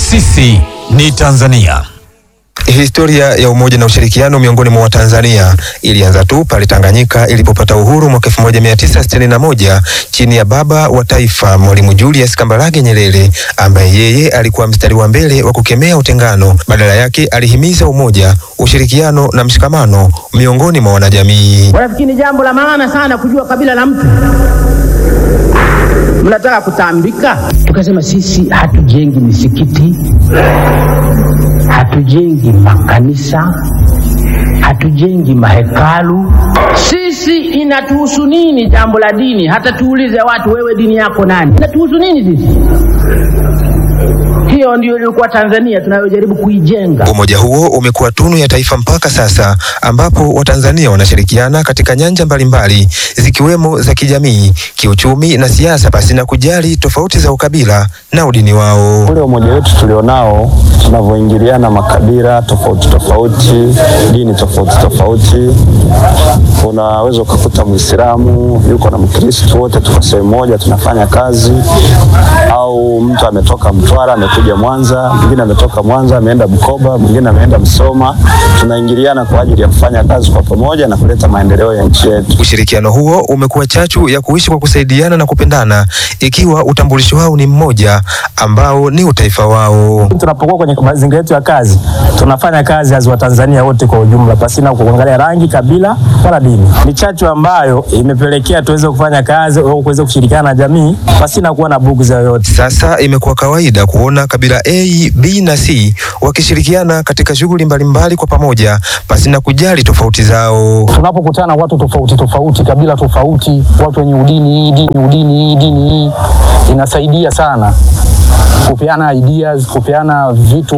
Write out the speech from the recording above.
Sisi ni Tanzania. Historia ya umoja na ushirikiano miongoni mwa Watanzania ilianza tu pale Tanganyika ilipopata uhuru mwaka 1961 chini ya baba wa taifa Mwalimu Julius Kambarage Nyerere, ambaye yeye alikuwa mstari wa mbele wa kukemea utengano. Badala yake alihimiza umoja, ushirikiano na mshikamano miongoni mwa wanajamii. Wanafikiri ni jambo la maana sana kujua kabila la mtu. Mnataka kutambika? Tukasema sisi hatujengi misikiti, hatujengi makanisa, hatujengi mahekalu. Sisi inatuhusu nini jambo la dini? Hata tuulize watu, wewe dini yako nani? Inatuhusu nini sisi? Hiyo ndio ilikuwa Tanzania tunayojaribu kuijenga. Umoja huo umekuwa tunu ya taifa mpaka sasa, ambapo Watanzania wanashirikiana katika nyanja mbalimbali zikiwemo za kijamii, kiuchumi na siasa, pasina kujali tofauti za ukabila na udini wao. Ule umoja wetu tulionao, tunavyoingiliana makabila tofauti tofauti, dini tofauti tofauti, unaweza ukakuta Muislamu yuko na Mkristo, wote tuko sehemu moja tunafanya kazi, au mtu ametoka Mtwara amekuja Mwanza, mwingine ametoka Mwanza ameenda Bukoba, mwingine ameenda Msoma. Tunaingiliana kwa ajili ya kufanya kazi kwa pamoja na kuleta maendeleo ya nchi yetu. Ushirikiano huo umekuwa chachu ya kuishi kwa kusaidiana na kupendana, ikiwa utambulisho wao ni mmoja ambao ni utaifa wao. Tunapokuwa kwenye mazingira yetu ya kazi, tunafanya kazi as Watanzania wote kwa ujumla, pasina kuangalia rangi, kabila wala dini. Ni chachu ambayo imepelekea tuweze kufanya kazi au kuweza kushirikiana na jamii pasina kuwa na bugu za yoyote. Sasa imekuwa kawaida kuona kabila A, B na C wakishirikiana katika shughuli mbalimbali kwa pamoja pasina kujali tofauti zao. tunapokutana watu tofauti tofauti, kabila tofauti, watu wenye udini hii dini udini hii dini hii, inasaidia sana kupeana ideas, kupeana vitu